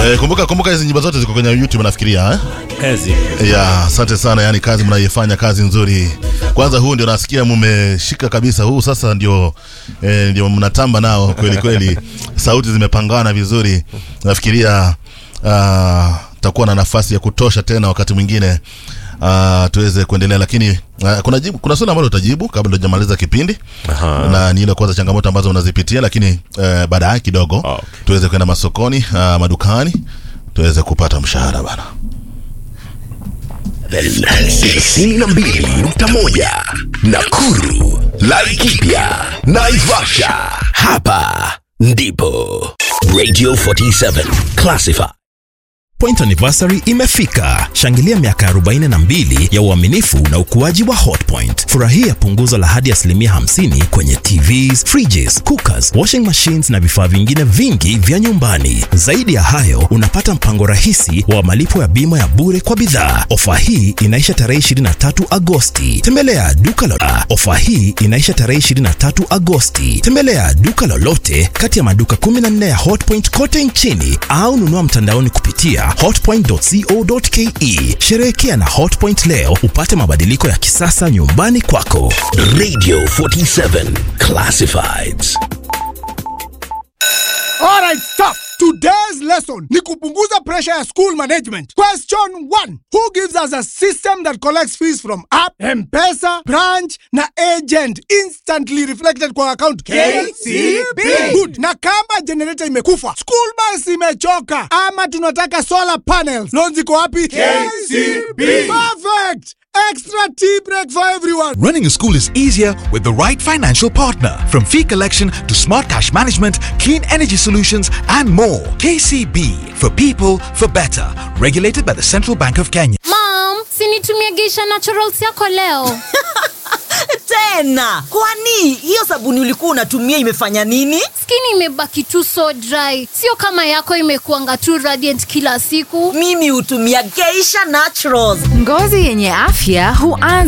Eh, kumbuka kumbuka hizi nyimbo zote ziko kwenye YouTube nafikiria eh? Ezi. Ya, asante sana, yani kazi mnaifanya kazi nzuri. Kwanza huu ndio nasikia mmeshika kabisa, huu sasa ndio eh, ndio mnatamba nao kweli kweli. Sauti zimepangana vizuri. Nafikiria uh, takuwa na nafasi ya kutosha tena wakati mwingine uh, tuweze kuendelea, lakini uh, kuna jibu, kuna swali ambalo utajibu kabla hujamaliza kipindi Aha. na ni ile kwanza changamoto ambazo unazipitia, lakini uh, baadaye kidogo Okay. tuweze kwenda masokoni uh, madukani tuweze kupata mshahara bana. tisini na mbili nukta moja Nakuru, Laikipia, Naivasha. Hapa ndipo Radio 47 Classified. Point anniversary imefika. Shangilia miaka 42 ya uaminifu na ukuaji wa Hotpoint. Furahia punguzo la hadi asilimia 50 kwenye TVs, fridges, cookers, washing machines na vifaa vingine vingi vya nyumbani. Zaidi ya hayo, unapata mpango rahisi wa malipo ya bima ya bure kwa bidhaa. Ofa hii inaisha tarehe 23 Agosti. Tembelea duka la ofa hii inaisha tarehe 23 Agosti. Tembelea duka lolote kati ya maduka 14 ya Hotpoint kote nchini au nunua mtandaoni kupitia hotpoint.co.ke. Sherehekea na Hotpoint leo upate mabadiliko ya kisasa nyumbani kwako. Radio 47 Classifieds. Alright, stop. Today's lesson ni kupunguza pressure ya school management. Question 1. Who gives us a system that collects fees from app, M-Pesa, branch na agent instantly reflected kwa account? KCB. Good. Na kama generator imekufa, school bus imechoka ama tunataka solar panels, loans ziko wapi? KCB. Perfect. Extra tea break for everyone. Running a school is easier with the right financial partner. From fee collection to smart cash management, clean energy solutions, and more. KCB for people for better. Regulated by the Central Bank of Kenya. Mom, sinitumie Geisha Naturals yako leo. tena kwani hiyo sabuni ulikuwa unatumia imefanya nini Skin imebaki tu so dry, sio kama yako imekuanga tu radiant kila siku. mimi hutumia geisha naturals Ngozi yenye afya huanza